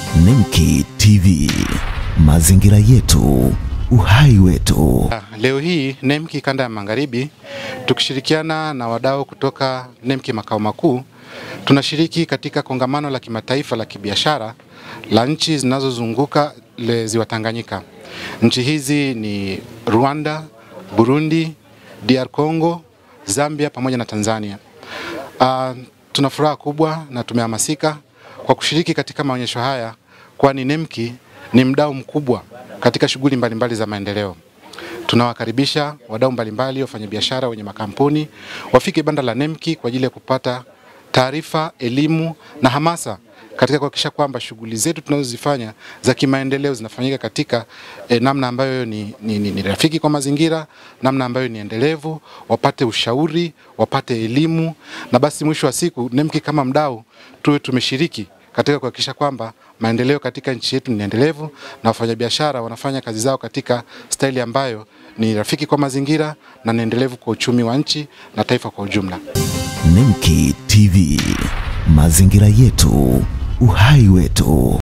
Nemki TV, mazingira yetu, uhai wetu. Leo hii NEMKI kanda ya magharibi tukishirikiana na wadau kutoka NEMKI makao makuu tunashiriki katika kongamano la kimataifa la kibiashara la nchi zinazozunguka le ziwa Tanganyika. Nchi hizi ni Rwanda, Burundi, DR Congo, Zambia pamoja na Tanzania. Uh, tuna furaha kubwa na tumehamasika kwa kushiriki katika maonyesho haya kwani NEMKI ni mdau mkubwa katika shughuli mbalimbali za maendeleo. Tunawakaribisha wadau mbalimbali, wafanyabiashara wenye makampuni wafike banda la NEMKI kwa ajili ya kupata taarifa, elimu na hamasa katika kuhakikisha kwamba shughuli zetu tunazozifanya za kimaendeleo zinafanyika katika eh, namna ambayo ni, ni, ni, ni rafiki kwa mazingira, namna ambayo ni endelevu, wapate ushauri, wapate elimu na basi mwisho wa siku NEMKI kama mdau tuwe tumeshiriki katika kuhakikisha kwamba maendeleo katika nchi yetu ni endelevu na wafanyabiashara wanafanya kazi zao katika staili ambayo ni rafiki kwa mazingira na ni endelevu kwa uchumi wa nchi na taifa kwa ujumla. Nemki TV, mazingira yetu, uhai wetu.